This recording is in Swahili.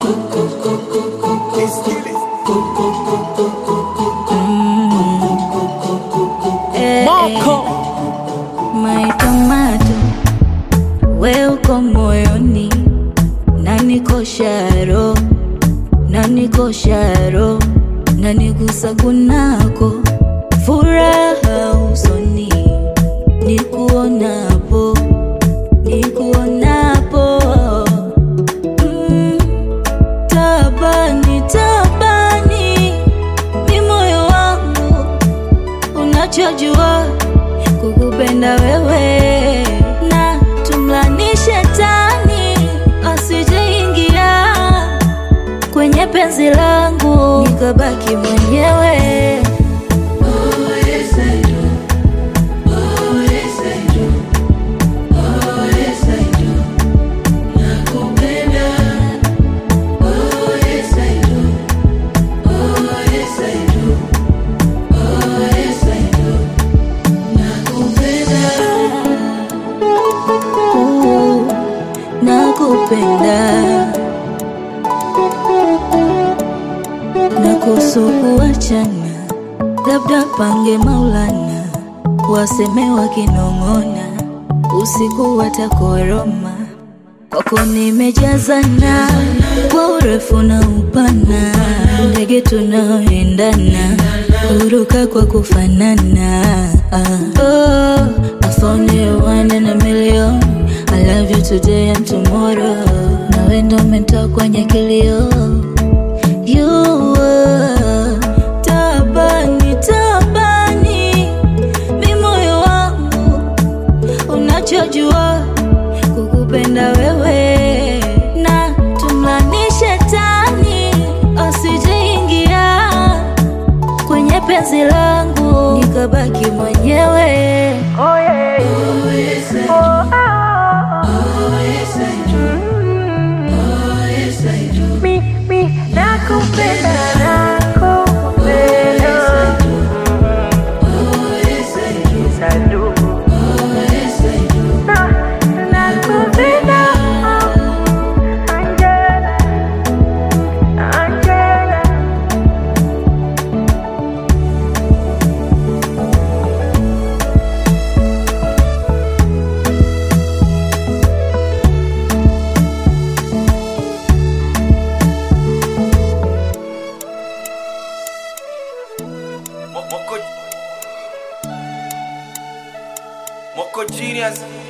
Moko My tomato, we uko moyoni na niko sharo na niko sharo na nigusa kunako furaha usoni nikuonapo nikuonapo mm, tabani tabani mi moyo wangu unachojua kukupenda wewe na tumlani shetani asijeingia kwenye penzi langu nikabaki mwenyewe Ooh, nakupenda na kuhusu kuachana, labda pange Maulana, waseme wakinong'ona, usiku watakoroma. Kwako nimejazana kwa urefu na upana, ndege tunaoendana, huruka kwa kufanana. Ah, oh, I found you one in a million. I love you today and tomorrow. Nawe ndo umetoa kwenye kilio You were tabani tabani, mi moyo wangu unachojua kukupenda wewe, na tumlani shetani asijeingia kwenye penzi langu nikabaki mwenyewe. nakupenda nakupenda Sadu Na- nakupenda Angela Angela Moko Moko Genius